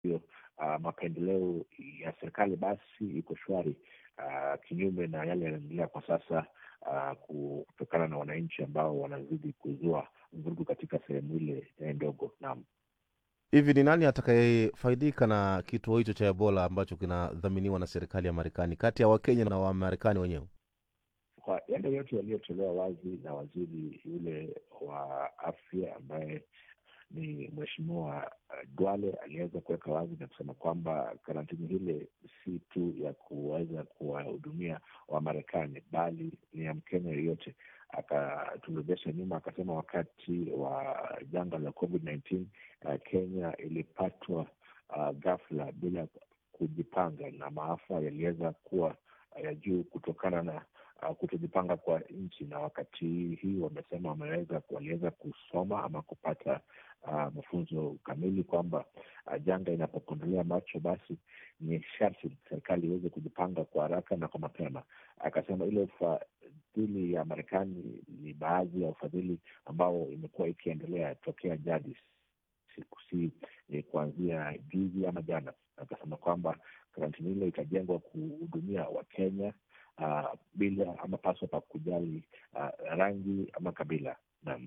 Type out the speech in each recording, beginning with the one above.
hiyo uh, mapendeleo ya serikali basi iko shwari uh, kinyume na yale yanaendelea kwa sasa uh, kutokana na wananchi ambao wanazidi kuzua vurugu katika sehemu ile eh, ndogo. Naam. Hivi ni nani atakayefaidika na kituo hicho cha Ebola ambacho kinadhaminiwa na serikali ya Marekani kati ya Wakenya na Wamarekani wenyewe? Kwa yale yote yaliyotolewa wazi na waziri yule wa afya ambaye ni mheshimiwa uh, Duale aliweza kuweka wazi na kusema kwamba karantini hile si tu ya kuweza kuwahudumia Wamarekani bali ni ya Mkenya yoyote. Akaturejesha nyuma akasema wakati wa janga la COVID-19 uh, Kenya ilipatwa uh, ghafla bila kujipanga na maafa yaliweza kuwa ya juu kutokana na uh, kutojipanga kwa nchi, na wakati hii wamesema wameweza waliweza kusoma ama kupata uh, mafunzo kamili kwamba uh, janga inapokondolea macho, basi ni sharti serikali iweze kujipanga kwa haraka na kwa mapema. Akasema ile ufadhili ya Marekani ni baadhi ya ufadhili ambao imekuwa ikiendelea tokea jadi, siku si eh, kuanzia juzi ama jana. Akasema kwamba karantini ile itajengwa kuhudumia Wakenya uh, bila ama paswa pa kujali uh, rangi ama kabila. Naam.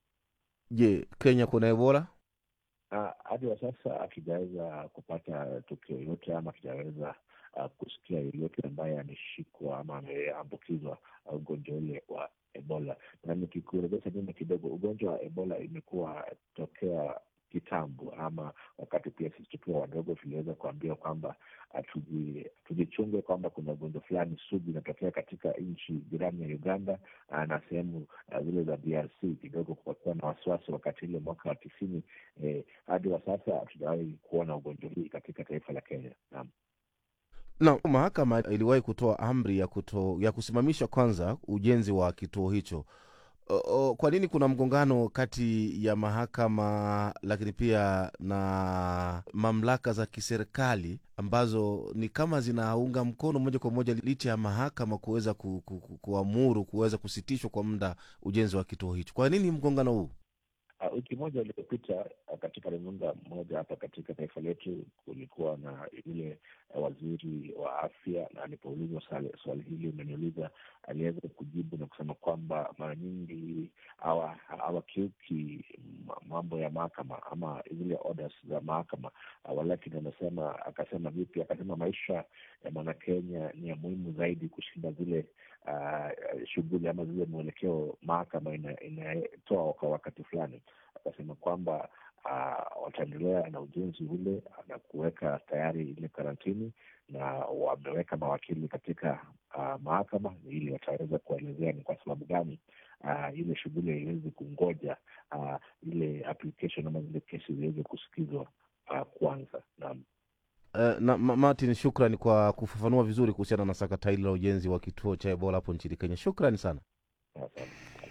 Je, Kenya kuna Ebola? Ah, hadi wa sasa akijaweza kupata tukio yoyote ama akijaweza uh, kusikia yeyote ambaye ameshikwa ama ameambukizwa uh, ugonjwa ule wa Ebola. Na nikikurejesha nyuma kidogo, ugonjwa wa Ebola imekuwa tokea kitambo ama wakati pia sisi tukiwa wadogo tuliweza kuambiwa kwamba tuji- tujichunge kwamba kuna ugonjwa fulani sugu inatokea katika nchi jirani ya Uganda ah, na sehemu ah, zile za DRC. Kidogo kukakuwa na wasiwasi wakati ile mwaka wa tisini. Eh, hadi wa sasa hatujawahi kuona ugonjwa hii katika taifa la Kenya. Naam. Na mahakama iliwahi kutoa amri ya kuto, ya kusimamisha kwanza ujenzi wa kituo hicho. O, o, kwa nini kuna mgongano kati ya mahakama lakini pia na mamlaka za kiserikali ambazo ni kama zinaunga mkono moja kwa moja licha ya mahakama kuweza ku, ku, ku, kuamuru kuweza kusitishwa kwa muda ujenzi wa kituo hicho? Kwa nini mgongano huu? Uh, wiki moja iliyopita uh, katika runinga moja hapa katika taifa letu kulikuwa na yule uh, waziri wa afya, na alipoulizwa swali, swali hili umeniuliza, aliweza kujibu na kusema kwamba mara nyingi hawa- hawakiuki ma- mambo ya mahakama ama zile orders za mahakama uh, walakini amesema, akasema vipi? Akasema maisha ya mwanakenya ni ya muhimu zaidi kushinda zile uh, shughuli ama zile mwelekeo mahakama ina- inatoa kwa wakati fulani. Akasema kwamba uh, wataendelea na ujenzi ule na kuweka tayari ile karantini, na wameweka mawakili katika uh, mahakama ili wataweza kuelezea ni kwa sababu gani uh, ile shughuli haiwezi kungoja uh, ile application ama zile kesi ziweze kusikizwa uh, kwanza. Naam. Uh, na Ma- Martin, shukrani kwa kufafanua vizuri kuhusiana na sakata hili la ujenzi wa kituo cha Ebola hapo nchini Kenya. Shukrani sana. Asante.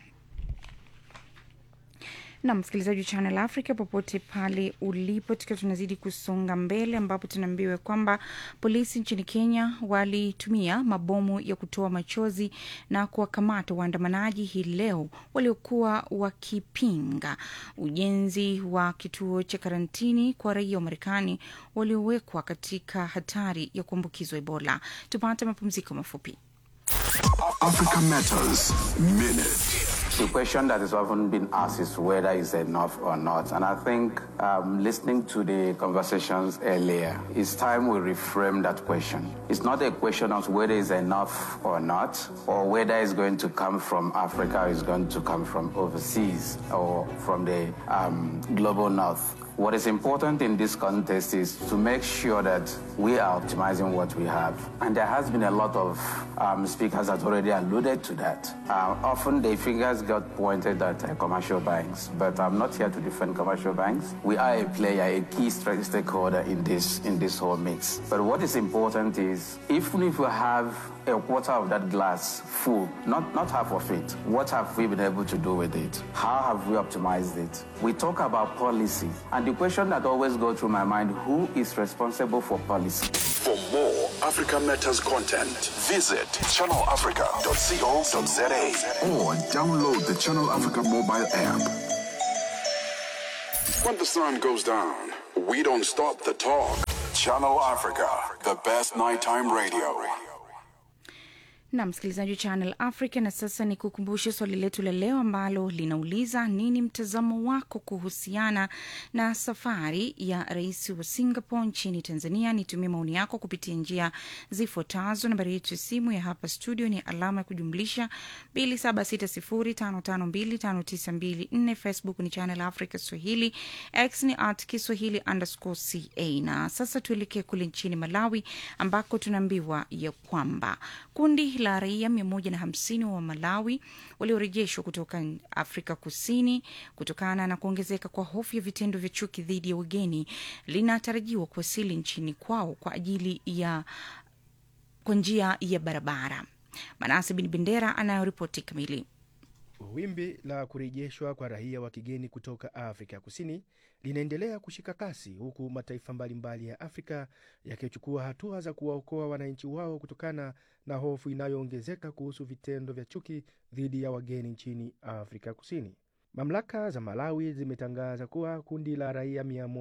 na msikilizaji wa Channel Africa popote pale ulipo, tukiwa tunazidi kusonga mbele, ambapo tunaambiwa kwamba polisi nchini Kenya walitumia mabomu ya kutoa machozi na kuwakamata waandamanaji hii leo waliokuwa wakipinga ujenzi wa kituo cha karantini kwa raia wa Marekani waliowekwa katika hatari ya kuambukizwa Ebola. Tupate mapumziko mafupi. Africa Matters Minute. The question that is often been asked is whether it's enough or not. And I think um, listening to the conversations earlier, it's time we reframe that question. It's not a question of whether it's enough or not, or whether it's going to come from Africa or it's going to come from overseas or from the um, global north. What is important in this context is to make sure that we are optimizing what we have. And there has been a lot of um, speakers that already alluded to that. Uh, often the fingers got pointed at uh, commercial banks, but I'm not here to defend commercial banks. We are a player, a key stra- stakeholder in this in this whole mix. But what is important is even if we have a quarter of that glass full, not, not half of it. What have we been able to do with it? How have we optimized it? We talk about policy, and the question that always goes through my mind, who is responsible for policy? For more Africa Matters content, visit channelafrica.co.za or download the Channel Africa mobile app. When the sun goes down, We don't stop the talk. Channel Africa, the best nighttime radio. na msikilizaji wa Channel Africa. Na sasa ni kukumbushe swali letu la leo ambalo linauliza nini mtazamo wako kuhusiana na safari ya rais wa Singapore nchini Tanzania? Nitumie maoni yako kupitia njia zifuatazo. Nambari yetu ya simu ya hapa studio ni alama ya kujumlisha 276055259254. Facebook ni Channel Africa Swahili, X ni at Kiswahili underscore ca. Na sasa tuelekee kule nchini Malawi ambako tunaambiwa ya kwamba kundi la raia mia moja na hamsini wa Malawi waliorejeshwa kutoka Afrika Kusini kutokana na kuongezeka kwa hofu ya vitendo vya chuki dhidi ya wageni linatarajiwa kuwasili nchini kwao kwa ajili ya kwa njia ya barabara. Manase Bin Bendera anayoripoti kamili. Wimbi la kurejeshwa kwa raia wa kigeni kutoka Afrika Kusini linaendelea kushika kasi huku mataifa mbalimbali ya Afrika yakichukua hatua za kuwaokoa wananchi wao kutokana na hofu inayoongezeka kuhusu vitendo vya chuki dhidi ya wageni nchini Afrika Kusini. Mamlaka za Malawi zimetangaza kuwa kundi la raia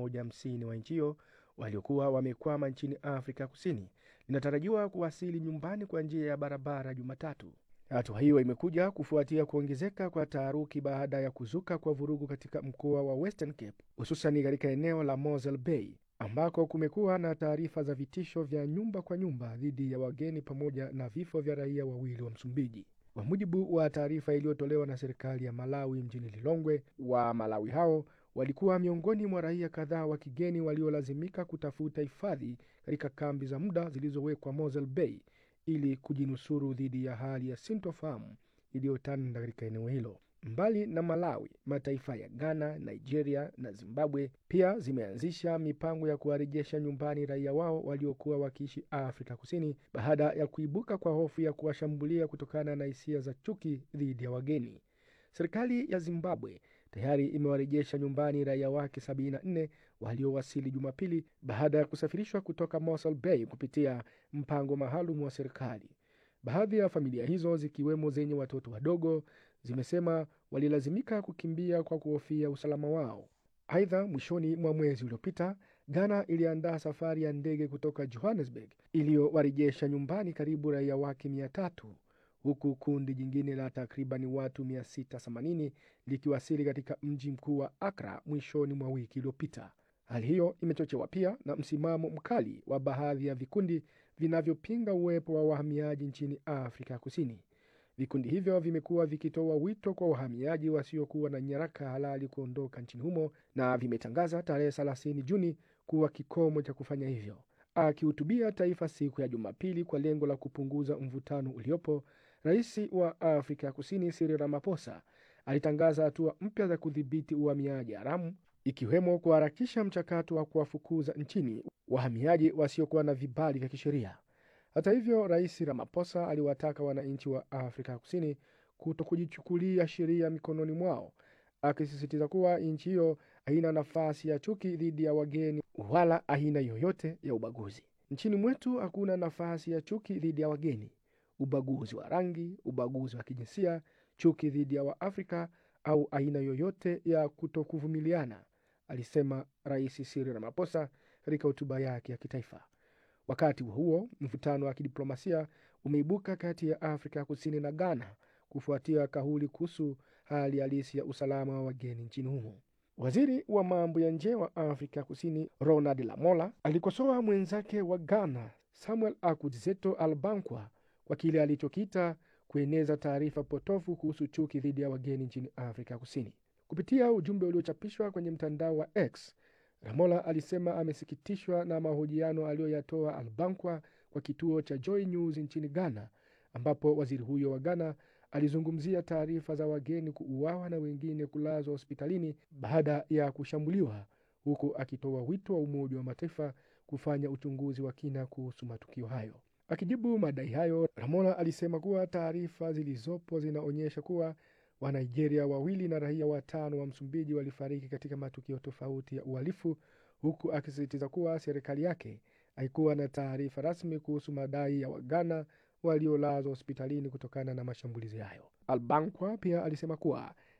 150 wa nchi hiyo waliokuwa wamekwama nchini Afrika Kusini linatarajiwa kuwasili nyumbani kwa njia ya barabara Jumatatu. Hatua hiyo imekuja kufuatia kuongezeka kwa taharuki baada ya kuzuka kwa vurugu katika mkoa wa Western Cape, hususani katika eneo la Mosel Bay ambako kumekuwa na taarifa za vitisho vya nyumba kwa nyumba dhidi ya wageni pamoja na vifo vya raia wawili wa Msumbiji. Kwa mujibu wa taarifa iliyotolewa na serikali ya Malawi mjini Lilongwe, wa Malawi hao walikuwa miongoni mwa raia kadhaa wa kigeni waliolazimika kutafuta hifadhi katika kambi za muda zilizowekwa Mosel Bay ili kujinusuru dhidi ya hali ya sintofahamu iliyotanda katika eneo hilo. Mbali na Malawi, mataifa ya Ghana, Nigeria na Zimbabwe pia zimeanzisha mipango ya kuwarejesha nyumbani raia wao waliokuwa wakiishi Afrika Kusini baada ya kuibuka kwa hofu ya kuwashambulia kutokana na hisia za chuki dhidi ya wageni. Serikali ya Zimbabwe tayari imewarejesha nyumbani raia wake 74 waliowasili Jumapili baada ya kusafirishwa kutoka Mossel Bay kupitia mpango maalum wa serikali. Baadhi ya familia hizo zikiwemo zenye watoto wadogo zimesema walilazimika kukimbia kwa kuhofia usalama wao. Aidha, mwishoni mwa mwezi uliopita Ghana iliandaa safari ya ndege kutoka Johannesburg iliyowarejesha nyumbani karibu raia wake mia tatu huku kundi jingine la takriban watu 680 likiwasili katika mji mkuu wa Accra mwishoni mwa wiki iliyopita. Hali hiyo imechochewa pia na msimamo mkali wa baadhi ya vikundi vinavyopinga uwepo wa wahamiaji nchini Afrika Kusini. Vikundi hivyo vimekuwa vikitoa wito kwa wahamiaji wasiokuwa na nyaraka halali kuondoka nchini humo na vimetangaza tarehe 30 Juni kuwa kikomo cha kufanya hivyo. Akihutubia taifa siku ya Jumapili kwa lengo la kupunguza mvutano uliopo, rais wa Afrika Kusini Cyril Ramaphosa alitangaza hatua mpya za kudhibiti uhamiaji haramu, ikiwemo kuharakisha mchakato wa kuwafukuza nchini wahamiaji wasiokuwa na vibali vya kisheria. Hata hivyo, rais Ramaphosa aliwataka wananchi wa Afrika Kusini kuto kujichukulia sheria mikononi mwao, akisisitiza kuwa nchi hiyo haina nafasi ya chuki dhidi ya wageni wala aina yoyote ya ubaguzi. Nchini mwetu hakuna nafasi ya chuki dhidi ya wageni, ubaguzi wa rangi, ubaguzi wa kijinsia, chuki dhidi ya Waafrika au aina yoyote ya kutokuvumiliana, alisema Rais Cyril Ramaphosa katika hotuba yake ya kitaifa. Wakati huo huo, mvutano wa kidiplomasia umeibuka kati ya Afrika Kusini na Ghana kufuatia kauli kuhusu hali halisi ya usalama wa wageni nchini humo. Waziri wa mambo ya nje wa Afrika Kusini Ronald Lamola alikosoa mwenzake wa Ghana Samuel Akudzeto Albankwa kwa kile alichokiita kueneza taarifa potofu kuhusu chuki dhidi ya wageni nchini Afrika Kusini. Kupitia ujumbe uliochapishwa kwenye mtandao wa X, Ramola alisema amesikitishwa na mahojiano aliyoyatoa Albankwa kwa kituo cha Joy News nchini Ghana, ambapo waziri huyo wa Ghana alizungumzia taarifa za wageni kuuawa na wengine kulazwa hospitalini baada ya kushambuliwa, huku akitoa wito wa Umoja wa Mataifa kufanya uchunguzi wa kina kuhusu matukio hayo. Akijibu madai hayo, Ramola alisema kuwa taarifa zilizopo zinaonyesha kuwa Wanigeria wawili na raia watano wa Msumbiji walifariki katika matukio tofauti ya uhalifu, huku akisisitiza kuwa serikali yake haikuwa na taarifa rasmi kuhusu madai ya Waghana waliolazwa hospitalini kutokana na mashambulizi hayo. Albankwa pia alisema kuwa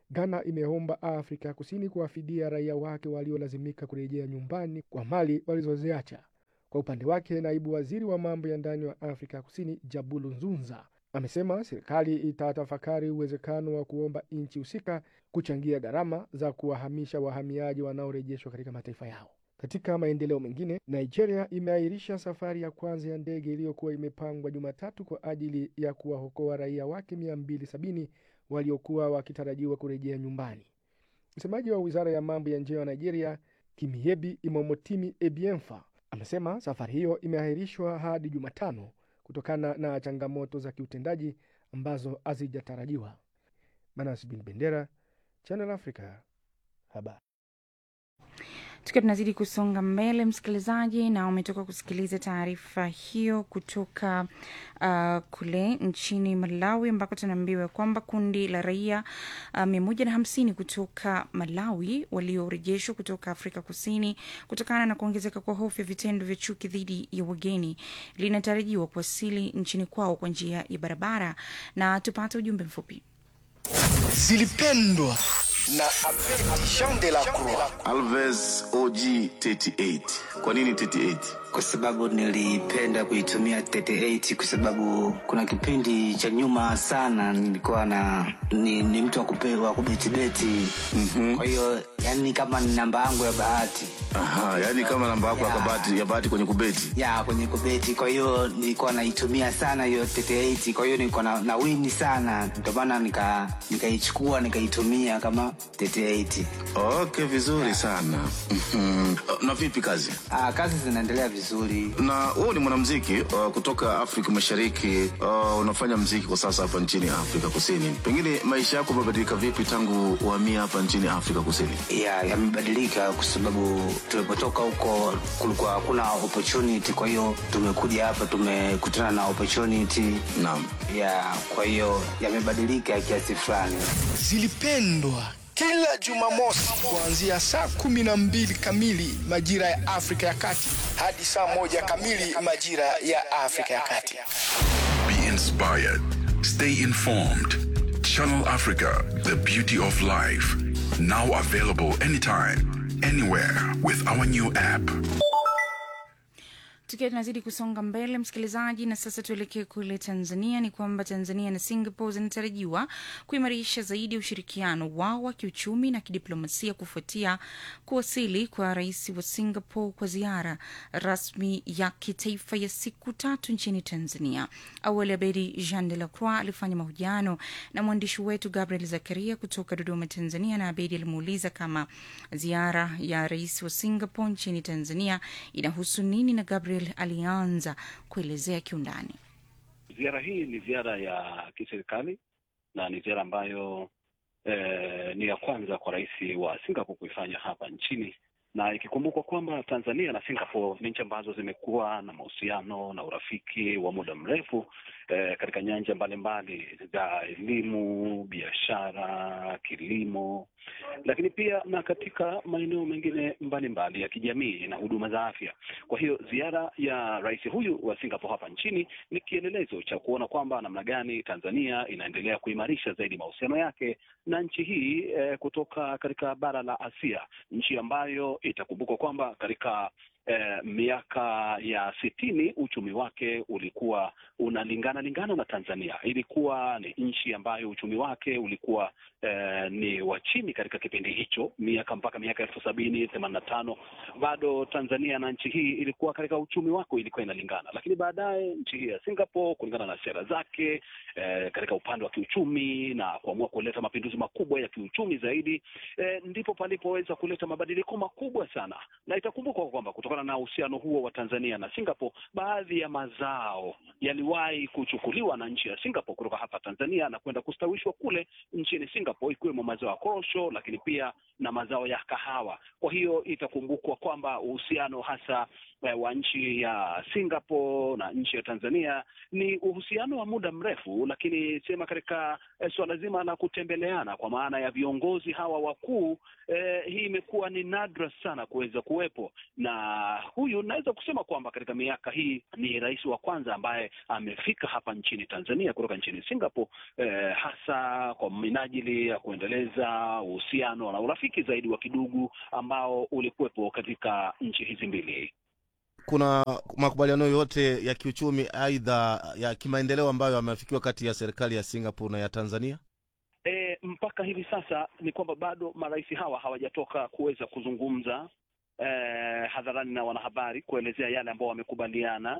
Ghana imeomba Afrika ya Kusini kuwafidia raia wake waliolazimika kurejea nyumbani kwa mali walizoziacha. Kwa upande wake, naibu waziri wa mambo ya ndani wa Afrika ya Kusini Jabulu Nzunza amesema serikali itatafakari uwezekano wa kuomba nchi husika kuchangia gharama za kuwahamisha wahamiaji wanaorejeshwa katika mataifa yao. Katika maendeleo mengine, Nigeria imeahirisha safari ya kwanza ya ndege iliyokuwa imepangwa Jumatatu kwa ajili ya kuwaokoa raia wake 270 waliokuwa wakitarajiwa kurejea nyumbani. Msemaji wa wizara ya mambo ya nje wa Nigeria, Kimiebi Imomotimi Ebienfa, amesema safari hiyo imeahirishwa hadi Jumatano kutokana na changamoto za kiutendaji ambazo hazijatarajiwa. Manas bin Bendera, Channel Africa, habari. tukiwa tunazidi kusonga mbele msikilizaji na umetoka kusikiliza taarifa hiyo kutoka uh, kule nchini malawi ambako tunaambiwa kwamba kundi la raia uh, mia moja na hamsini kutoka malawi waliorejeshwa kutoka afrika kusini kutokana na kuongezeka kwa hofu ya vitendo vya chuki dhidi ya wageni linatarajiwa kuwasili nchini kwao kwa njia ya barabara na tupate ujumbe mfupi zilipendwa na Jean de la Croix. Alves OG 38. Kwa nini 38? kwa sababu nilipenda kuitumia 38 kwa sababu kuna kipindi cha nyuma sana nilikuwa na ni, ni mtu wa kupe- wa kubetibeti mm-hmm. kwa hiyo yani kama ni namba yangu ya bahati Aha, yani kama namba yako ya Yeah. kabati ya bahati kwenye kubeti. ya kwenye kubeti kwa hiyo nilikuwa naitumia sana hiyo 38 kwa hiyo nilikuwa na, na wini sana ndio maana nika nikaichukua nikaitumia kama 38 Okay, vizuri sana. Mhm. Na vipi kazi? ah, kazi zinaendelea vizuri Na wewe ni mwanamuziki uh, kutoka Afrika Mashariki. Uh, unafanya muziki kwa sasa hapa nchini Afrika Kusini. Pengine maisha yako yamebadilika vipi tangu uhamia hapa nchini Afrika Kusini? ya yamebadilika kwa sababu tulipotoka huko kulikuwa hakuna opportunity kwa hiyo tumekuja hapa tumekutana na opportunity Naam. ya kwa hiyo yamebadilika kiasi fulani Zilipendwa kila Jumamosi kuanzia saa kumi na mbili kamili majira ya Afrika ya Kati hadi saa moja kamili majira ya Afrika ya Kati. Be inspired. Stay informed. Channel Africa, the beauty of life. Now available anytime, anywhere with our new app. tukiwa tunazidi kusonga mbele msikilizaji na sasa tuelekee kule tanzania ni kwamba tanzania na singapore zinatarajiwa kuimarisha zaidi ushirikiano wao wa kiuchumi na kidiplomasia kufuatia kuwasili kwa rais wa singapore kwa ziara rasmi ya kitaifa ya siku tatu nchini tanzania awali abedi jean de la croix alifanya mahojiano na mwandishi wetu gabriel zakaria kutoka dodoma tanzania na abedi alimuuliza kama ziara ya rais wa singapore nchini tanzania inahusu nini na gabriel alianza kuelezea kiundani Ziara hii ni ziara ya kiserikali na ni ziara ambayo eh, ni ya kwanza kwa rais wa Singapore kuifanya hapa nchini, na ikikumbukwa kwamba Tanzania na Singapore ni nchi ambazo zimekuwa na mahusiano na urafiki wa muda mrefu eh, katika nyanja mbalimbali za elimu, biashara, kilimo, lakini pia na katika maeneo mengine mbalimbali ya kijamii na huduma za afya. Kwa hiyo ziara ya rais huyu wa Singapore hapa nchini ni kielelezo cha kuona kwamba namna gani Tanzania inaendelea kuimarisha zaidi mahusiano yake na nchi hii eh, kutoka katika bara la Asia, nchi ambayo itakumbukwa kwamba katika eh, miaka ya sitini uchumi wake ulikuwa unalingana lingana na Tanzania. Ilikuwa ni nchi ambayo uchumi wake ulikuwa eh, ni wa chini katika kipindi hicho, miaka mpaka miaka elfu sabini themanini na tano bado Tanzania na nchi hii ilikuwa katika uchumi wake ilikuwa inalingana, lakini baadaye nchi hii ya Singapore kulingana na sera zake eh, katika upande wa kiuchumi na kuamua kuleta mapinduzi makubwa ya kiuchumi zaidi eh, ndipo palipoweza kuleta mabadiliko makubwa sana, na itakumbukwa kwamba kutokana na uhusiano huo wa Tanzania na Singapore, baadhi ya mazao yaliwahi kuchukuliwa na nchi ya Singapore kutoka hapa Tanzania na kwenda kustawishwa kule nchini Singapore, ikiwemo mazao ya korosho, lakini pia na mazao ya kahawa. Kwa hiyo itakumbukwa kwamba uhusiano hasa eh, wa nchi ya Singapore na nchi ya Tanzania ni uhusiano wa muda mrefu, lakini sema katika eh, suala zima la kutembeleana kwa maana ya viongozi hawa wakuu eh, hii imekuwa ni nadra sana kuweza kuwepo, na huyu naweza kusema kwamba katika miaka hii ni rais wa kwanza ambaye amefika hapa nchini Tanzania kutoka nchini Singapore eh, hasa kwa minajili ya kuendeleza uhusiano na urafiki zaidi wa kidugu ambao ulikuwepo katika nchi hizi mbili. kuna makubaliano yoyote ya kiuchumi aidha ya kimaendeleo ambayo yameafikiwa kati ya serikali ya singapore na ya tanzania E, mpaka hivi sasa ni kwamba bado marais hawa hawajatoka kuweza kuzungumza e, hadharani na wanahabari kuelezea yale ambao wamekubaliana,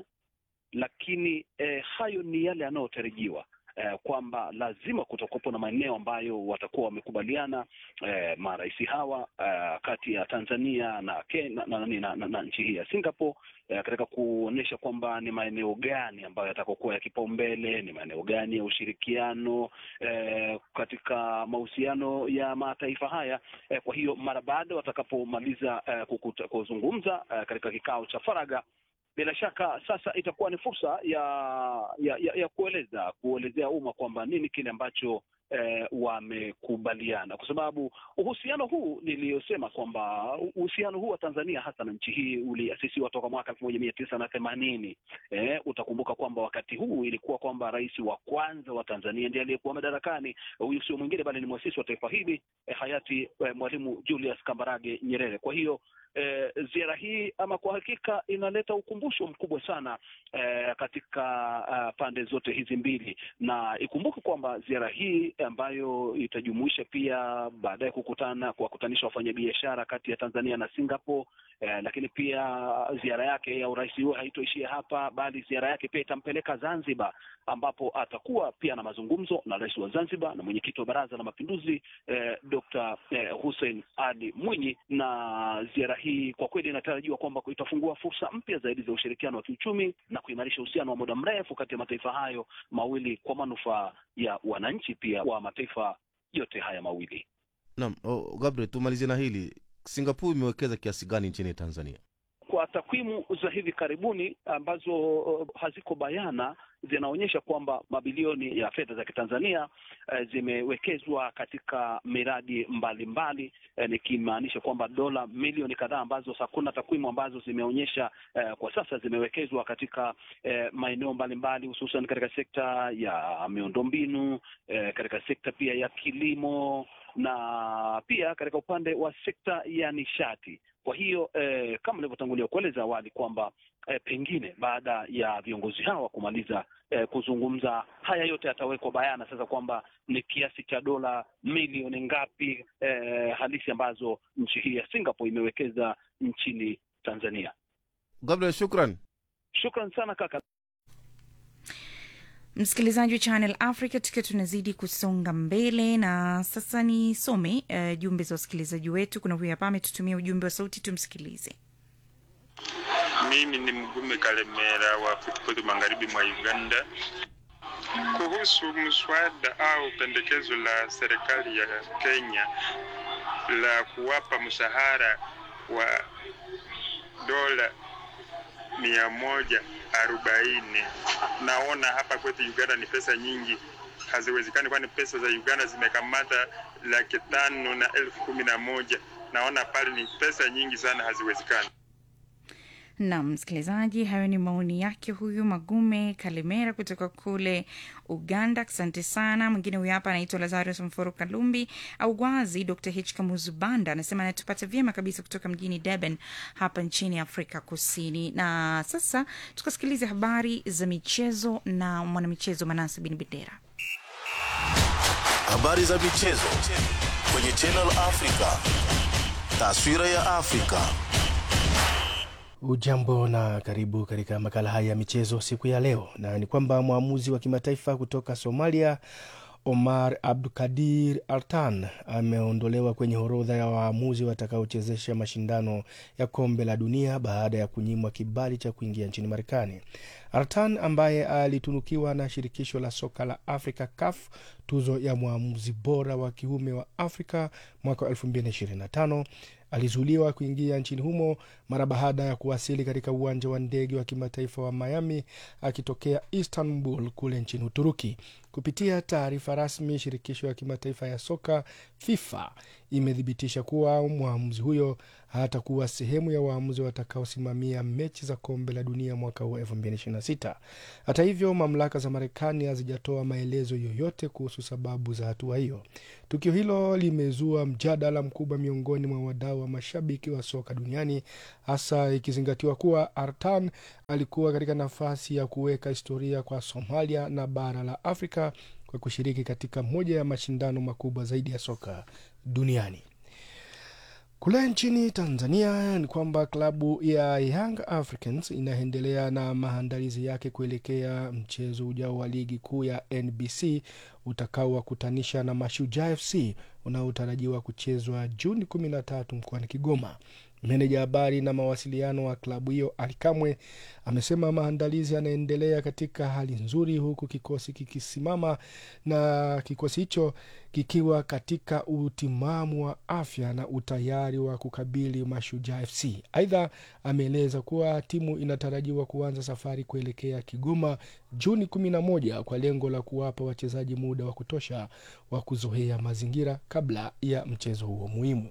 lakini e, hayo ni yale yanayotarajiwa eh, kwamba lazima kutakuwepo na maeneo ambayo watakuwa wamekubaliana eh, marais hawa eh, kati ya Tanzania na, Kenya, na, na, na, na, na nchi hii ya Singapore eh, katika kuonyesha kwamba ni maeneo gani ambayo yatakokuwa ya kipaumbele, ni maeneo gani ya ushirikiano eh, katika mahusiano ya mataifa haya eh, kwa hiyo mara baada watakapomaliza eh, kukuta, kuzungumza eh, katika kikao cha faragha bila shaka sasa itakuwa ni fursa ya ya, ya, ya kueleza kuelezea umma kwamba nini kile ambacho eh, wamekubaliana, kwa sababu uhusiano huu niliyosema kwamba uhusiano huu wa Tanzania hasa na nchi hii uliasisiwa toka mwaka elfu moja mia tisa na themanini. Eh, utakumbuka kwamba wakati huu ilikuwa kwamba rais wa kwanza wa Tanzania ndiye aliyekuwa madarakani. Huyu sio mwingine bali ni mwasisi wa taifa hili eh, hayati eh, Mwalimu Julius Kambarage Nyerere. Kwa hiyo eh, ziara hii ama kwa hakika inaleta ukumbusho mkubwa sana eh, katika uh, pande zote hizi mbili, na ikumbuke kwamba ziara hii ambayo itajumuisha pia baadaye kukutana kuwakutanisha wafanyabiashara kati ya Tanzania na Singapore eh, lakini pia ziara yake ya urais huo haitoishia hapa, bali ziara yake pia itampeleka Zanzibar, ambapo atakuwa pia na mazungumzo na rais wa Zanzibar na mwenyekiti wa Baraza la Mapinduzi eh, Dr. eh, Hussein Ali Mwinyi, na ziara hii kwa kweli inatarajiwa kwamba itafungua fursa mpya zaidi za ushirikiano wa kiuchumi na kuimarisha uhusiano wa muda mrefu kati ya mataifa hayo mawili kwa manufaa ya wananchi pia wa mataifa yote haya mawili. naam oh, gabriel tumalizie na hili singapore imewekeza kiasi gani nchini tanzania Kwa takwimu za hivi karibuni ambazo uh, haziko bayana zinaonyesha kwamba mabilioni ya fedha za kitanzania eh, zimewekezwa katika miradi mbalimbali eh, nikimaanisha kwamba dola milioni kadhaa ambazo hakuna takwimu ambazo zimeonyesha eh, kwa sasa zimewekezwa katika eh, maeneo mbalimbali hususan katika sekta ya miundombinu eh, katika sekta pia ya kilimo na pia katika upande wa sekta ya nishati. Kwa hiyo eh, kama nilivyotangulia kueleza awali kwamba eh, pengine baada ya viongozi hawa kumaliza eh, kuzungumza, haya yote yatawekwa bayana sasa kwamba ni kiasi cha dola milioni ngapi eh, halisi ambazo nchi hii ya Singapore imewekeza nchini Tanzania. gabriel shukran Shukran sana kaka. msikilizaji wa channel africa tukiwa tunazidi kusonga mbele na sasa nisome uh, jumbe za wasikilizaji wetu kuna huyu hapa ametutumia ujumbe wa sauti tumsikilize Mimi ni Mgume Kalemera wa Futipoti magharibi mwa Uganda. Kuhusu mswada au pendekezo la serikali ya Kenya la kuwapa mshahara wa dola mia moja arobaini naona hapa kwetu Uganda ni pesa nyingi, haziwezekani, kwani pesa za Uganda zimekamata laki tano na elfu kumi na moja. Naona pale ni pesa nyingi sana, haziwezekani. na msikilizaji hayo ni maoni yake huyu magume kalemera kutoka kule uganda asante sana mwingine huyu hapa anaitwa lazarus mforo kalumbi au gwazi dr h kamuzubanda anasema anatupata vyema kabisa kutoka mjini durban hapa nchini afrika kusini na sasa tukasikiliza habari za michezo na mwanamichezo manase bin bendera Habari za michezo kwenye Channel Africa. Taswira ya Afrika. Ujambo na karibu katika makala haya ya michezo siku ya leo, na ni kwamba mwamuzi wa kimataifa kutoka Somalia Omar Abdukadir Artan ameondolewa kwenye orodha ya waamuzi watakaochezesha mashindano ya kombe la dunia baada ya kunyimwa kibali cha kuingia nchini Marekani. Artan ambaye alitunukiwa na shirikisho la soka la Afrika CAF tuzo ya mwamuzi bora wa kiume wa Afrika mwaka wa 2025 alizuiliwa kuingia nchini humo mara baada ya kuwasili katika uwanja wa ndege wa kimataifa wa Miami akitokea Istanbul kule nchini Uturuki. Kupitia taarifa rasmi, shirikisho ya kimataifa ya soka FIFA imethibitisha kuwa mwamuzi huyo hatakuwa sehemu ya waamuzi watakaosimamia mechi za kombe la dunia mwaka huu 2026. Hata hivyo, mamlaka za Marekani hazijatoa maelezo yoyote kuhusu sababu za hatua hiyo. Tukio hilo limezua mjadala mkubwa miongoni mwa wadau wa mashabiki wa soka duniani, hasa ikizingatiwa kuwa Artan alikuwa katika nafasi ya kuweka historia kwa Somalia na bara la Afrika kwa kushiriki katika moja ya mashindano makubwa zaidi ya soka duniani. Kule nchini Tanzania ni kwamba klabu ya Young Africans inaendelea na maandalizi yake kuelekea mchezo ujao wa ligi kuu ya NBC utakaowakutanisha na Mashujaa FC unaotarajiwa kuchezwa Juni 13 mkoani Kigoma. Meneja habari na mawasiliano wa klabu hiyo Alikamwe amesema maandalizi yanaendelea katika hali nzuri, huku kikosi kikisimama na kikosi hicho kikiwa katika utimamu wa afya na utayari wa kukabili Mashujaa FC. Aidha, ameeleza kuwa timu inatarajiwa kuanza safari kuelekea Kigoma Juni 11 kwa lengo la kuwapa wachezaji muda wa kutosha wa kuzoea mazingira kabla ya mchezo huo muhimu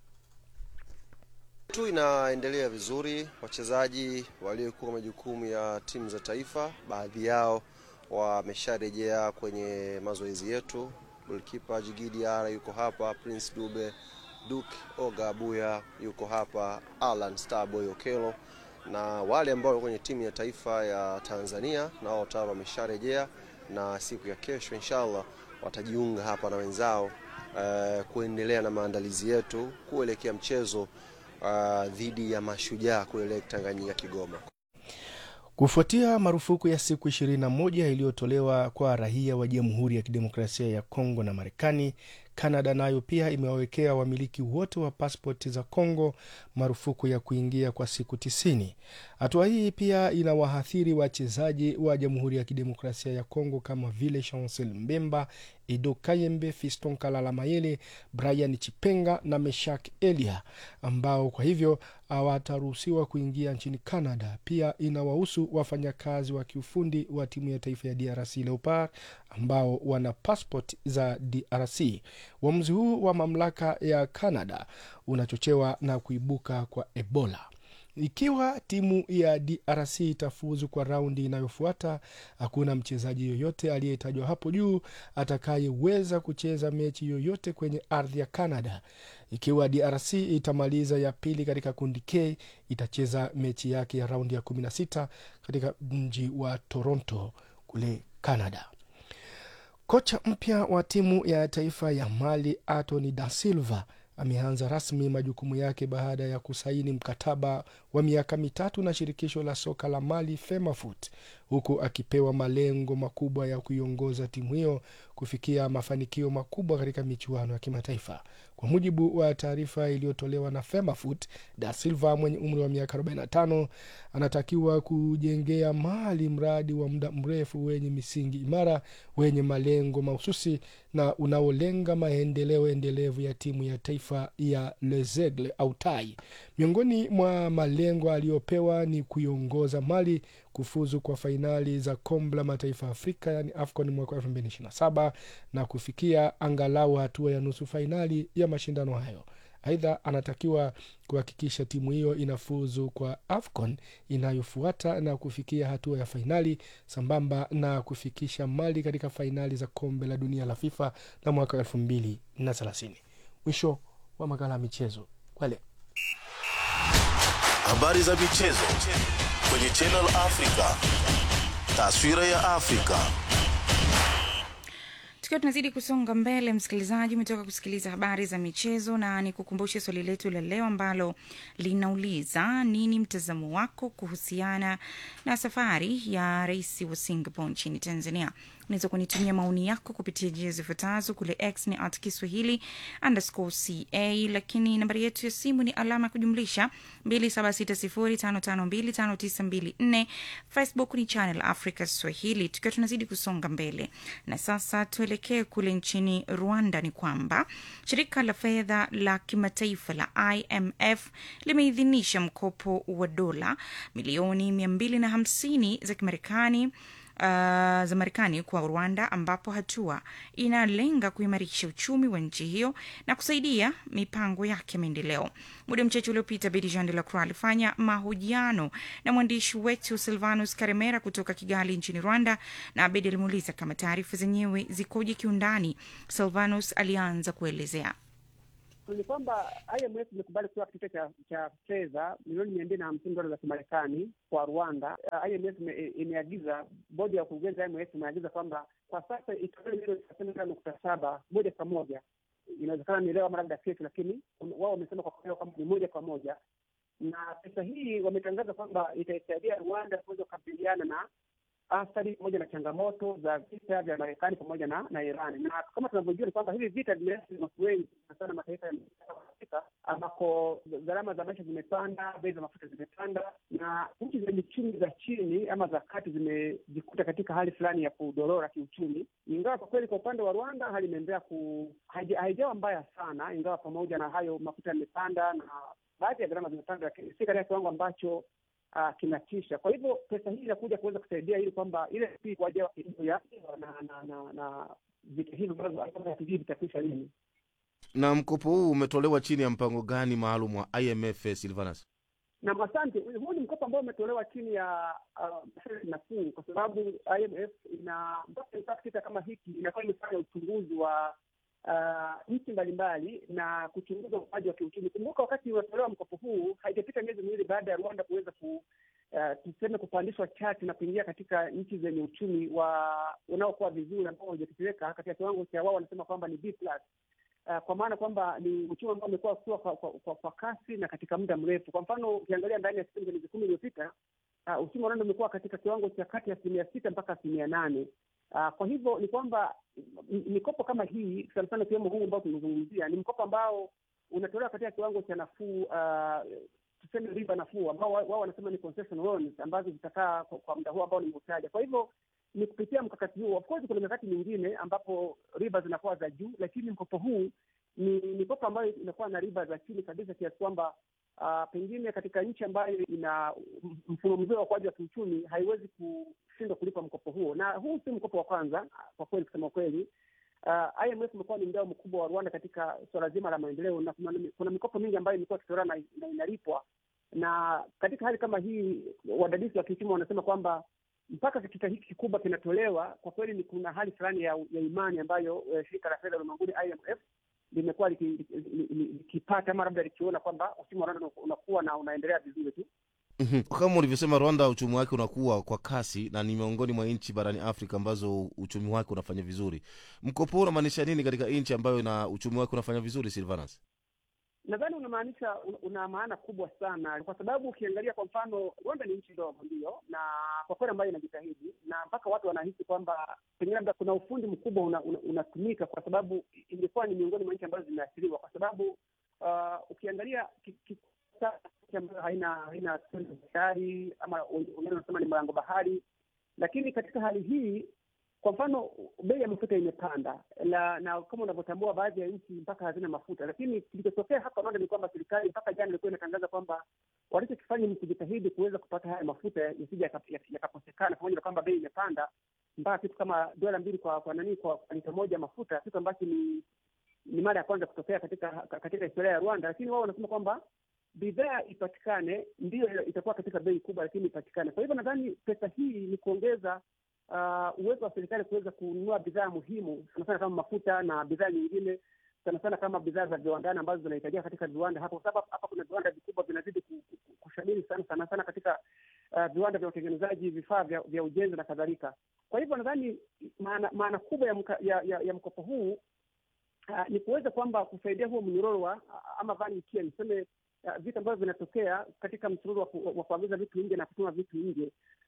tu inaendelea vizuri. Wachezaji waliokuwa majukumu ya timu za taifa, baadhi yao wamesharejea kwenye mazoezi yetu. Golikipa Jigidi Ara yuko hapa, Prince Dube, Duke Oga Abuya yuko hapa, Alan Starboy Okelo na wale ambao walikuwa kwenye timu ya taifa ya Tanzania nao tayari wamesharejea, na siku ya kesho inshallah watajiunga hapa na wenzao uh, kuendelea na maandalizi yetu kuelekea mchezo uh, dhidi ya Mashujaa kule Lake Tanganyika Kigoma. Kufuatia marufuku ya siku 21 iliyotolewa kwa raia wa Jamhuri ya Kidemokrasia ya Kongo na Marekani, Kanada nayo pia imewawekea wamiliki wote wa paspoti za Kongo marufuku ya kuingia kwa siku tisini. Hatua hii pia inawaathiri wachezaji wa Jamhuri ya Kidemokrasia ya Kongo kama vile Chancel Mbemba, Edo Kayembe, Fiston Kalala Mayele, Brian Chipenga na Meshak Elia ambao kwa hivyo hawataruhusiwa kuingia nchini Canada. Pia inawahusu wafanyakazi wa kiufundi wa timu ya taifa ya DRC Leopard ambao wana passport za DRC. Uamuzi huu wa mamlaka ya Canada unachochewa na kuibuka kwa Ebola. Ikiwa timu ya DRC itafuzu kwa raundi inayofuata, hakuna mchezaji yoyote aliyetajwa hapo juu atakayeweza kucheza mechi yoyote kwenye ardhi ya Canada. Ikiwa DRC itamaliza ya pili katika kundi K, itacheza mechi yake ya raundi ya 16 katika mji wa Toronto kule Canada. Kocha mpya wa timu ya taifa ya Mali Anthony da Silva ameanza rasmi majukumu yake baada ya kusaini mkataba wa miaka mitatu na shirikisho la soka la Mali FEMAFOOT, huku akipewa malengo makubwa ya kuiongoza timu hiyo kufikia mafanikio makubwa katika michuano ya kimataifa. Kwa mujibu wa taarifa iliyotolewa na FEMAFOOT, Da Silva mwenye umri wa miaka 45 anatakiwa kujengea Mali mradi wa muda mrefu wenye misingi imara, wenye malengo mahususi na unaolenga maendeleo endelevu ya timu ya taifa ya Les Aigles au Tai. Miongoni mwa malengo aliyopewa ni kuiongoza Mali kufuzu kwa fainali za kombe la mataifa ya Afrika yani AFCON mwaka 2027 na kufikia angalau hatua ya nusu fainali ya mashindano hayo. Aidha, anatakiwa kuhakikisha timu hiyo inafuzu kwa AFCON inayofuata na kufikia hatua ya fainali sambamba na kufikisha Mali katika fainali za kombe la dunia la FIFA na mwaka elfu mbili na thelathini. Mwisho wa makala ya michezo kwa leo. Habari za michezo kwenye Channel Africa. Taswira ya Afrika. tukiwa tunazidi kusonga mbele msikilizaji umetoka kusikiliza habari za michezo na ni kukumbushe swali letu la leo ambalo linauliza nini mtazamo wako kuhusiana na safari ya rais wa singapore nchini tanzania unaweza kunitumia maoni yako kupitia njia zifuatazo. Kule X ni at Kiswahili underscore ca, lakini nambari yetu ya simu ni alama ya kujumlisha 2760552594. Facebook ni Channel Africa Swahili, tukiwa tunazidi kusonga mbele. Na sasa tuelekee kule nchini Rwanda. Ni kwamba shirika la fedha la kimataifa la IMF limeidhinisha mkopo wa dola milioni 250 za Kimarekani uh, za Marekani kwa Rwanda, ambapo hatua inalenga kuimarisha uchumi wa nchi hiyo na kusaidia mipango yake ya maendeleo. Muda mchache uliopita, Bedi Jean de la Croix alifanya mahojiano na mwandishi wetu Silvanus Karemera kutoka Kigali nchini Rwanda, na Abedi alimuuliza kama taarifa zenyewe zikoje kiundani. Silvanus alianza kuelezea ni kwamba IMF imekubali kutoa kitita cha cha fedha milioni mia mbili na hamsini dola za Kimarekani kwa Rwanda. Uh, IMF imeagiza, bodi ya ukurugenzi IMF imeagiza kwamba kwa sasa itoe milioni thelathini na tano nukta saba moja kwa moja. Inawezekana ni leo ama labda kesho, lakini wao wamesema kwa leo kwamba ni moja kwa moja, na pesa hii wametangaza kwamba itaisaidia Rwanda kuweza kukabiliana na athari pamoja na changamoto za vita vya Marekani pamoja na na Iran. Na kama tunavyojua ni kwamba hivi vita vimeathiri watu wengi sana mataifa ya Afrika ambako gharama za maisha zimepanda, bei za mafuta zimepanda, na nchi zenye chumi za chini ama za kati zimejikuta katika hali fulani ya kudorora kiuchumi, ingawa kwa kweli kwa upande wa Rwanda hali imeendelea ku haijawa mbaya sana, ingawa pamoja na hayo mafuta yamepanda na baadhi ya gharama zimepanda, lakini si katika kiwango ambacho Uh, kinatisha. Kwa hivyo pesa hii inakuja kuweza kusaidia ili kwamba ile si kwa ajili ya kilimo ya na na na, na vita hivi ambavyo hatujui vitakwisha lini. Na mkopo huu umetolewa chini ya mpango gani maalum wa IMF, Silvanus? Na asante. Huu ni mkopo ambao umetolewa chini ya masharti uh, nafuu, kwa sababu IMF ina mpaka kita kama hiki inakuwa imefanya uchunguzi wa uh, nchi mbalimbali na kuchunguza ukuaji wa kiuchumi. Kumbuka wakati unatolewa mkopo huu haijapita miezi miwili baada ya Rwanda kuweza ku uh, tuseme kupandishwa chati na kuingia katika nchi zenye uchumi wa unaokuwa vizuri ambao haujatetereka katika kiwango cha wao wanasema kwamba ni B plus. Uh, kwa maana kwamba ni uchumi ambao umekuwa ukua kwa, kwa, kwa, kwa kasi na katika muda mrefu. Kwa mfano ukiangalia ndani ya kipindi cha miezi kumi iliyopita uh, uchumi wa Rwanda umekuwa katika kiwango cha kati ya asilimia sita mpaka asilimia nane. Uh, kwa hivyo ni kwamba mikopo kama hii sana sana ikiwemo huu ambao tumezungumzia ni mkopo ambao unatolewa katika kiwango cha nafuu, uh, tuseme riba nafuu, ambao wao wanasema ni concession loans ambazo zitakaa kwa, kwa muda huu ambao nimeutaja. Kwa hivyo ni kupitia mkakati huo. Of course kuna mikakati mingine ambapo riba zinakuwa za juu, lakini mkopo huu ni mikopo ambayo inakuwa na riba za chini kabisa kiasi kwamba Uh, pengine katika nchi ambayo ina mfumo mzuri wa ukuaji wa kiuchumi haiwezi kushindwa kulipa mkopo huo, na huu si mkopo wa kwanza kwa kweli, kusema kweli. Uh, IMF imekuwa ni mdau mkubwa wa Rwanda katika suala zima la maendeleo, na kuna, kuna mikopo mingi ambayo imekuwa ikitolewa na, na inalipwa. Na katika hali kama hii, wadadisi wa kiuchumi wanasema kwamba mpaka kitita hiki kikubwa kinatolewa, kwa kweli ni kuna hali fulani ya, ya imani ambayo uh, shirika la fedha ulimwenguni IMF limekuwa likipata ama labda likiona kwamba uchumi wa Rwanda unakuwa na unaendelea vizuri tu. Kama ulivyosema, Rwanda uchumi wake unakuwa kwa kasi na ni miongoni mwa nchi barani Afrika ambazo uchumi wake unafanya vizuri. Mkopo huu unamaanisha nini katika nchi ambayo na uchumi wake unafanya vizuri, Silvanus? Nadhani unamaanisha una maana kubwa sana, kwa sababu ukiangalia kwa mfano, Rwanda ni nchi ndogo ndio, na kwa kweli ambayo inajitahidi, na mpaka watu wanahisi kwamba pengine labda kuna ufundi mkubwa unatumika una, una kwa sababu ingekuwa ni miongoni mwa nchi ambazo zimeathiriwa, kwa sababu uh, ukiangalia ambayo haina haina bahari ama wengine wanasema ni mlango bahari, lakini katika hali hii kwa mfano bei ya mafuta imepanda la, na kama unavyotambua baadhi ya nchi mpaka hazina mafuta, lakini kilichotokea hapa Rwanda ni kwamba serikali mpaka jana ilikuwa inatangaza kwamba walichokifanya ni kujitahidi kuweza kupata haya mafuta yasija yakakosekana, pamoja na kwamba bei imepanda mpaka kitu kama dola mbili kwa kwa nani kwa, kwa lita moja mafuta, kitu ambacho ni ni mara ya kwanza kutokea katika katika historia ya Rwanda, lakini wao wanasema kwamba bidhaa ipatikane, ndiyo itakuwa katika bei kubwa, lakini ipatikane. Kwa hivyo nadhani pesa hii ni kuongeza uh, uwezo wa serikali kuweza kununua bidhaa muhimu sana sana kama mafuta na bidhaa nyingine sana sana kama bidhaa za viwandani ambazo zinahitajika katika viwanda hapo, kwa sababu hapa kuna viwanda vikubwa vinazidi kushamiri sana sana sana katika uh, viwanda vya utengenezaji vifaa vya, vya ujenzi na kadhalika. Kwa hivyo nadhani maana, maana kubwa ya, mka, ya, ya, ya mkopo huu uh, ni kuweza kwamba kusaidia huo mnyororo wa ama value chain, niseme uh, vitu ambavyo vinatokea katika msururu wa kuagiza vitu nje na kutuma vitu nje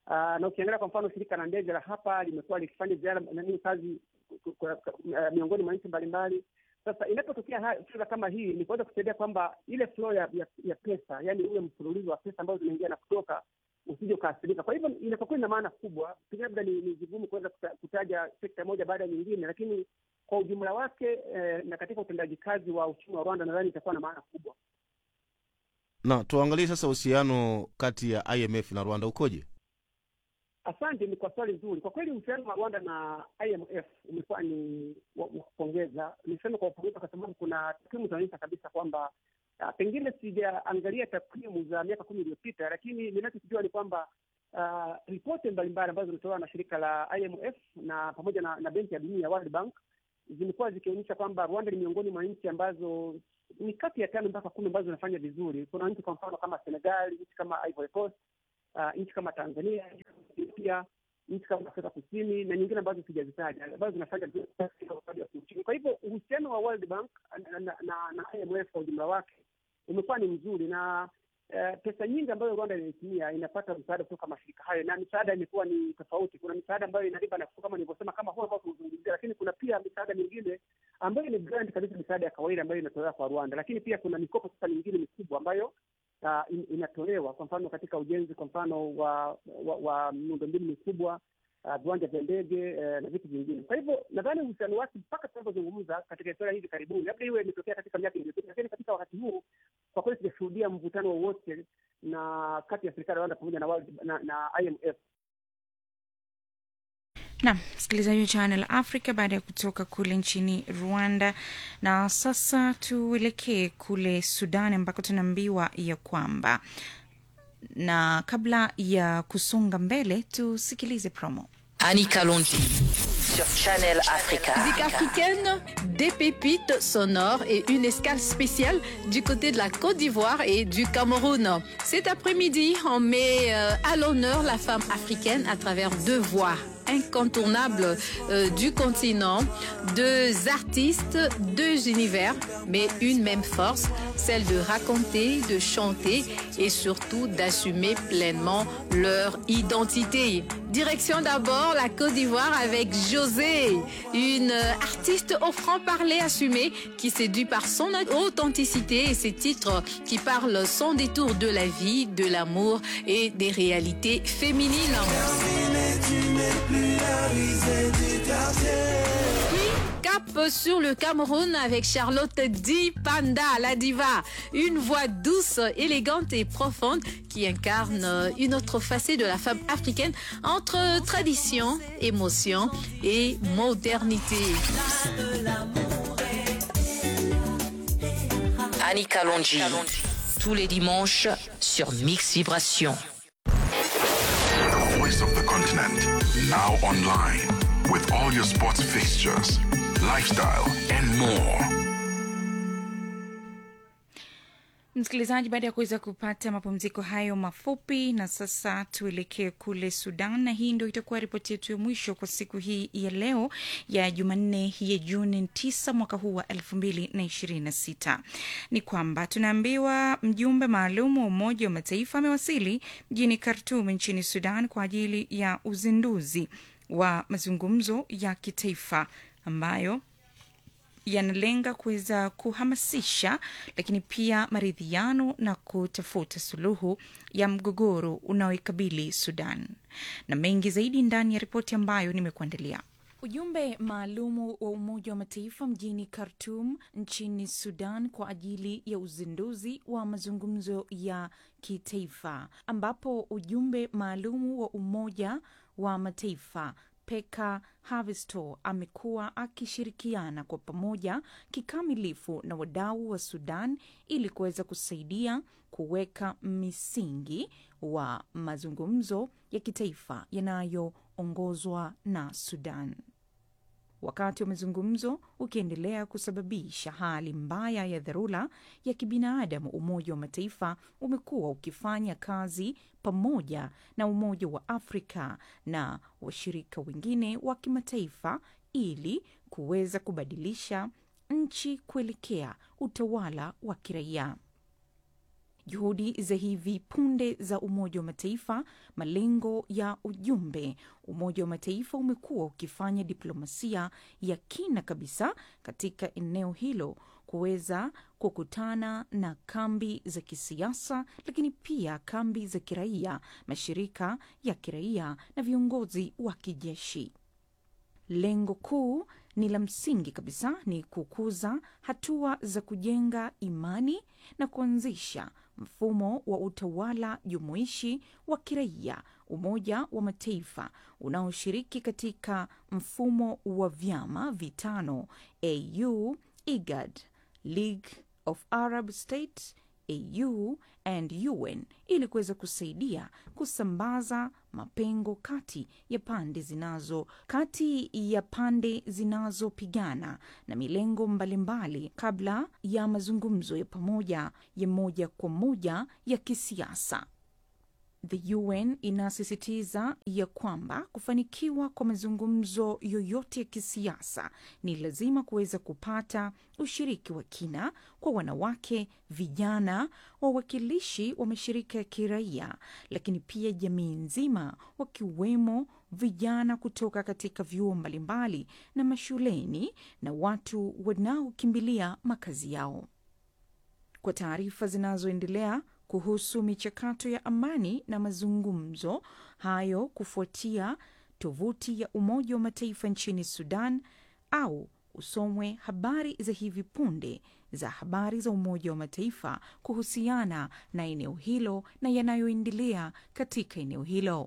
Uh, na ukiangalia kwa mfano shirika la ndege la hapa limekuwa likifanya ziara nani kazi ku- ku- ku- uh, miongoni mwa nchi mbalimbali. Sasa inapotokea ha- fedha kama hii ni kuweza kusaidia kwamba ile flow ya, ya, ya pesa, yani ule mfululizo wa pesa ambazo zinaingia na kutoka usije ukaathirika. Kwa hivyo inapokuwa ina maana kubwa, pengine labda ni, ni vigumu kuweza kuta- kutaja sekta moja baada ya nyingine, lakini kwa ujumla wake eh, na katika utendaji kazi wa uchumi wa Rwanda nadhani itakuwa na maana kubwa. na tuangalie sasa uhusiano kati ya imf na rwanda ukoje Asante, ni kwa swali zuri. Kwa kweli uhusiano wa Rwanda na IMF umekuwa ni wa wa kupongeza. Niseme kwa kupongeza kwa sababu kuna takwimu zinaonyesha kabisa kwamba uh, pengine sijaangalia takwimu za miaka kumi iliyopita, lakini ninachokijua ni kwamba uh, ripoti mbalimbali ambazo zimetolewa na shirika la IMF na pamoja na, na benki ya dunia World Bank zimekuwa zikionyesha kwamba Rwanda ni miongoni mwa nchi ambazo ni kati ya tano mpaka kumi ambazo zinafanya vizuri. Kuna nchi kwa mfano kama Senegal, nchi kama Ivory Coast, uh, nchi kama Tanzania, nchi kama Ethiopia, nchi kama Afrika Kusini na nyingine ambazo sijazitaja ambazo zinafanya vizuri katika upande wa kiuchumi. Kwa hivyo uhusiano wa World Bank na, na, na, na IMF kwa ujumla wake umekuwa ni mzuri na uh, pesa nyingi ambayo Rwanda inaitumia inapata msaada kutoka mashirika hayo, na misaada imekuwa ni tofauti. Kuna misaada ambayo ina riba nafuu kama nilivyosema, kama huo ambao tunazungumzia, lakini kuna pia misaada mingine ambayo ni grant kabisa, misaada ya kawaida ambayo inatolewa kwa Rwanda, lakini pia kuna mikopo sasa mingine mikubwa ambayo uh, in, inatolewa kwa mfano katika ujenzi kwa mfano wa wa, wa miundombinu mikubwa uh, viwanja vya ndege uh, na vitu vingine. Kwa hivyo nadhani uhusiano wake mpaka tunavyozungumza katika historia hivi karibuni, labda iwe imetokea katika miaka iliyopita, lakini katika wakati huu kwa kweli sijashuhudia mvutano wowote na kati ya serikali ya Rwanda pamoja na, World- na, na IMF. Naam, msikilizaji wa Channel Africa baada ya kutoka kule nchini Rwanda. Na sasa tuelekee kule Sudan ambako tunaambiwa ya kwamba, na kabla ya kusonga mbele, tusikilize promo. Annika Longi sur Channel Africa. Musique africaine, des pépites sonores et une escale spéciale du côté de la Côte d'Ivoire et du Cameroun. Cet après-midi, on met euh, à l'honneur la femme africaine à travers deux voix incontournables euh, du continent, deux artistes, deux univers, mais une même force, celle de raconter, de chanter et surtout d'assumer pleinement leur identité. Direction d'abord la Côte d'Ivoire avec José, une artiste au franc-parler assumé qui séduit par son authenticité et ses titres qui parlent sans détour de la vie, de l'amour et des réalités féminines. Puis, cap sur le Cameroun avec Charlotte Di Panda, la diva. Une voix douce, élégante et profonde qui incarne une autre facette de la femme africaine entre tradition, émotion et modernité. Annika Longi. Tous les dimanches sur Mix Vibration. The voice of the continent, now online, with all your sports fixtures, lifestyle, and more. Msikilizaji, baada ya kuweza kupata mapumziko hayo mafupi, na sasa tuelekee kule Sudan, na hii ndio itakuwa ripoti yetu ya mwisho kwa siku hii ya leo ya Jumanne ya Juni 9 mwaka huu wa 2026. Ni kwamba tunaambiwa mjumbe maalum wa Umoja wa Mataifa amewasili mjini Khartoum nchini Sudan kwa ajili ya uzinduzi wa mazungumzo ya kitaifa ambayo yanalenga kuweza kuhamasisha lakini pia maridhiano na kutafuta suluhu ya mgogoro unaoikabili Sudan. Na mengi zaidi ndani ya ripoti ambayo nimekuandalia. Ujumbe maalumu wa Umoja wa Mataifa mjini Khartoum nchini Sudan kwa ajili ya uzinduzi wa mazungumzo ya kitaifa ambapo ujumbe maalumu wa Umoja wa Mataifa Peka Havisto amekuwa akishirikiana kwa pamoja kikamilifu na wadau wa Sudan ili kuweza kusaidia kuweka misingi wa mazungumzo ya kitaifa yanayoongozwa na Sudan. Wakati wa mazungumzo ukiendelea kusababisha hali mbaya ya dharura ya kibinadamu, Umoja wa Mataifa umekuwa ukifanya kazi pamoja na Umoja wa Afrika na washirika wengine wa kimataifa ili kuweza kubadilisha nchi kuelekea utawala wa kiraia. juhudi za hivi punde za Umoja wa Mataifa, malengo ya ujumbe. Umoja wa Mataifa umekuwa ukifanya diplomasia ya kina kabisa katika eneo hilo kuweza kukutana na kambi za kisiasa, lakini pia kambi za kiraia, mashirika ya kiraia na viongozi wa kijeshi. Lengo kuu ni la msingi kabisa, ni kukuza hatua za kujenga imani na kuanzisha mfumo wa utawala jumuishi wa kiraia. Umoja wa Mataifa unaoshiriki katika mfumo wa vyama vitano AU, IGAD, League of Arab States, AU and UN ili kuweza kusaidia kusambaza mapengo kati ya pande zinazo kati ya pande zinazopigana na milengo mbalimbali kabla ya mazungumzo ya pamoja ya moja kwa moja ya kisiasa. The UN inasisitiza ya kwamba kufanikiwa kwa mazungumzo yoyote ya kisiasa ni lazima kuweza kupata ushiriki wa kina kwa wanawake, vijana, wawakilishi wa mashirika ya kiraia, lakini pia jamii nzima, wakiwemo vijana kutoka katika vyuo mbalimbali na mashuleni na watu wanaokimbilia makazi yao. Kwa taarifa zinazoendelea kuhusu michakato ya amani na mazungumzo hayo kufuatia tovuti ya Umoja wa Mataifa nchini Sudan au usomwe habari za hivi punde za habari za Umoja wa Mataifa kuhusiana na eneo hilo na yanayoendelea katika eneo hilo.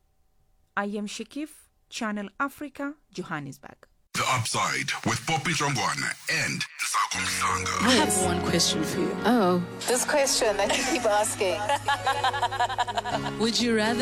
I am Shakif, Channel Africa, Johannesburg. The Upside with Poppy Jongwana and Sako Msanga. I have one question for you. Oh. This question that you keep asking. Would you rather